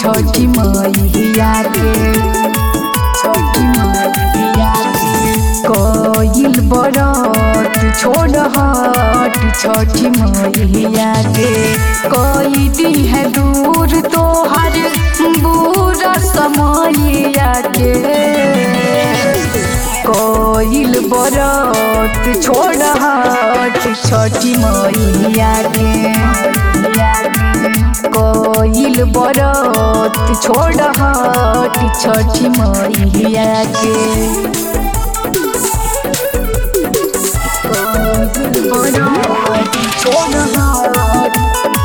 छठी मैया के छठी मैया के कइल बरत छोड़ हट छठी मैया के कई दी है दूर तोहर बुरा समैया के कइल बरत छोड़ हट छठी मैया के कइल बरत छोड़ हट छठी मैया के कइल बरत छोड़ हट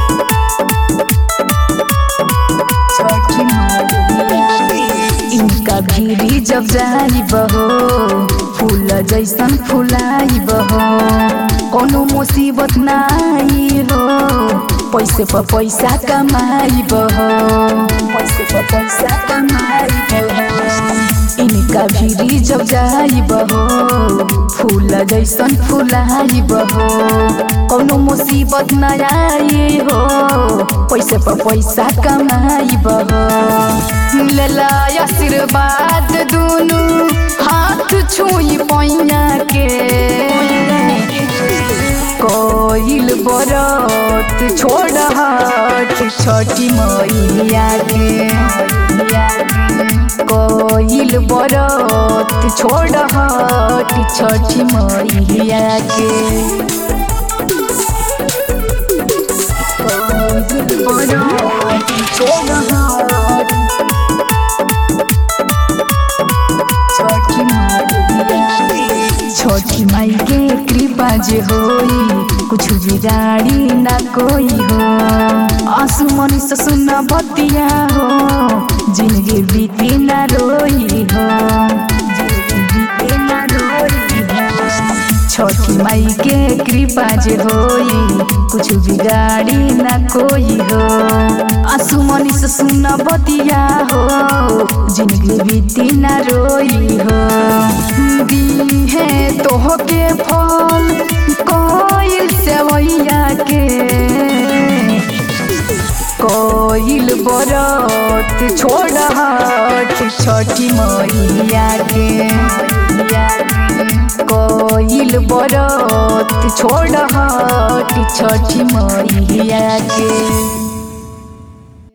छठी मैया के। इनका भीरी जब जाई बहो फूल जैसन फुलाई बहो कोनो मुसीबत नाई हो पैसे पर पैसा कमाई बहो पैसे पर पैसा कमाई बहो इनका भीरी जब जाई बहो फूल जैसन फुलाई बहो कोनो मुसीबत न आई हो पैसे पर पैसा कमाई बहो लेला आशीर्वाद दुनु हाथ छुई पैया के कोइल बरत छोड़ हट छठी मैया के कोइल बरत छोड़ हट छठी मैया के कोइल बरत छोड़ हट छठी मैया के। छठी माई के कृपा जे होई कुछ बिगाड़ी ना कोई हो आंसू मन से सुना बतिया हो जिंदगी बीती ना रोई हो जिंदगी बीती ना रोई हो छठी माई के कृपा जे होई कुछ बिगाड़ी ना कोई हो आंसू मन से सुना बतिया हो जिंदगी बीती ना रोई हो दी है तोहके फल कोइल सेवैया के कोइल बरत छोड़ हट छठी मैया के कोइल बरत छोड़ हट छठी मैया के